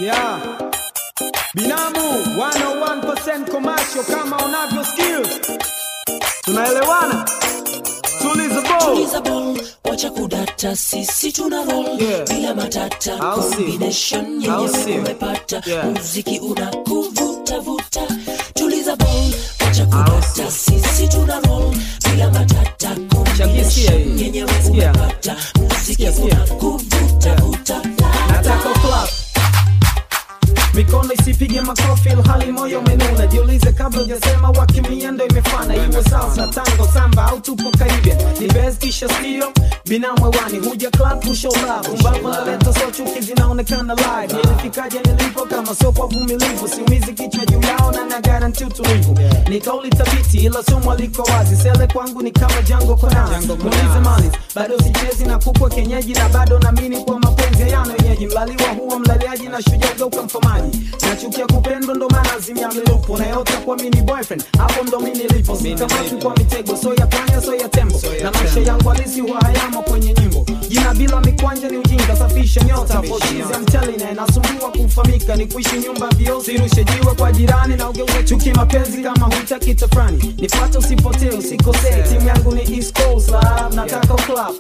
Yeah. Binamu 101% commercial kama unavyo skills. Tunaelewana? Tuliza ball. tuliza ball wacha kudata sisi tuna roll Yeah. bila matata Au si? combination Au yenyewe si? umepata Yeah. muziki unakuvuta vuta tuliza ball wacha kudata sisi tuna roll bila matata Shakisia hii. combination yenyewe Sikia. umepata muziki Sikia, sikia. unakuvuta vuta Nataka clap. Mikono isipige makofi ilhali moyo umenuna. Jiulize kabla hujasema wakimia ndo imefana. Iwe salsa, tango, samba au tupo Caribbean. Ni best kisha stio binamu hewani. Huja club to show love. Umbavu naleta so chuki zinaonekana live. Nilifikaje nilipo kama sio kwa vumilivu. Siumizi kichwa juu yao na na guarantee utulivu. Ni kauli thabiti ila somo liko wazi. Sele kwangu ni kama jango kwa nazi. Muulize mali. Bado sichezi na kukwa kenyeji na bado naamini kwa mapenzi hayana wenyeji. Mlaliwa huwa mlaliaji na shujaa geuka mfamaji. Nachukia kupendwa ndo maana azimia mlilupo. Nayota kwa mini boyfriend. Hapo ndo mimi nilipo. Sikamati kwa mitego. So ya panya so ya tembo. Na maisha yangu halisi huwa hayamo kwenye nyimbo. Jina bila mikwanja ni ujinga. Safisha nyota. Poshizi I'm telling you. Nasumbua kufahamika. Ni kuishi nyumba vio. Sirushe jiwe kwa jirani na ugeuze chuki mapenzi kama hutaki tafrani. Nifuate usipotee usikosee. Timu yangu ni East Coast Love. Nataka uclub.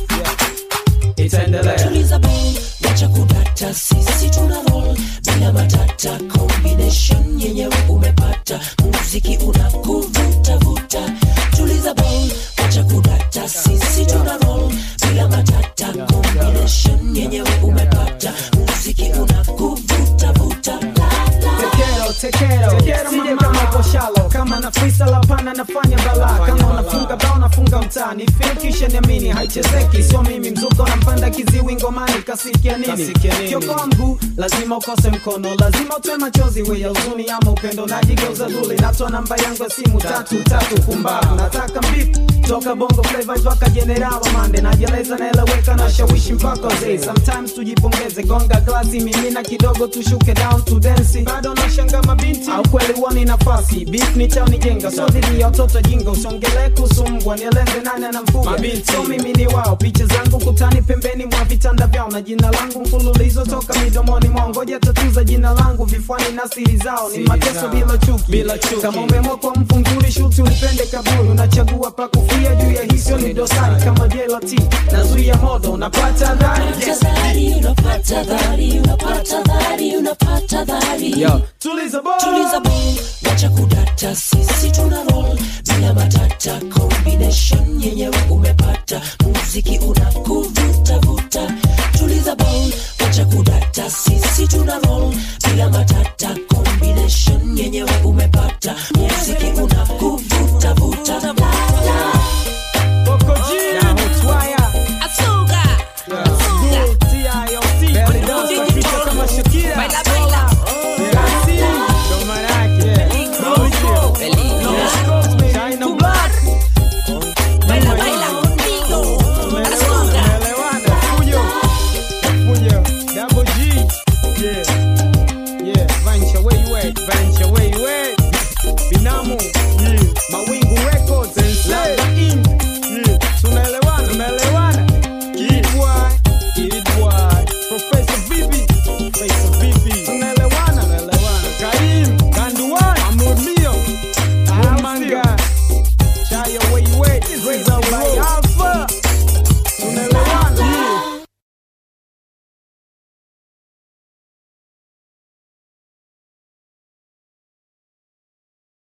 Itaendelea. tuliza ball wacha kudata sisi tuna roll bila matata combination yenyewe umepata muziki unakuvuta vuta tuliza ball wacha kudata sisi tuna roll bila matata combination yenyewe umepata muziki unakuvuta vuta la, la. Tekero, tekero, tekero sije kama uko shallow kama na freestyle hapana nafanya balaa kama unafunga bao nafunga mtaani feel kisha niamini haichezeki sio mimi mzuka unampanda kiziwi ngomani kasikia nini kiokoa mguu lazima ukose mkono lazima utoe machozi we ya huzuni ama upendo najigeuza duli natoa namba yangu ya simu tatu tatu pumbavu nataka mbip toka bongo flavor mpaka general mande najeleza naeleweka na shawishi mpaka wazee sometimes tujipongeze gonga glasi mimina kidogo tushuke down to dance bado nashanga mabinti au kweli wani nafasi beef ni chao nijenga so dhidi ya watoto jinga usongele kusumbwa nieleze nani anamfuga so mimi ni wao picha zangu kutani pembeni mwa vitanda vyao na jina langu mfululizo toka midomoni mwao ngoja tatuza jina langu vifuani na siri zao ni mateso bila chuki bila chuki kama umeamua kwa mfunguri shuti ulipende kaburi unachagua pa kufia juu ya hizo ni dosari kama jelati nazuia modo unapata dhari Unapata dhari, unapata dhari, unapata dhari, unapata dhari. tuliza boy tuliza ball wacha kudata sisi tuna roll bila matata combination yenyewe umepata muziki unakuvuta vuta tuliza ball wacha kudata sisi tuna roll bila matata combination yenyewe umepata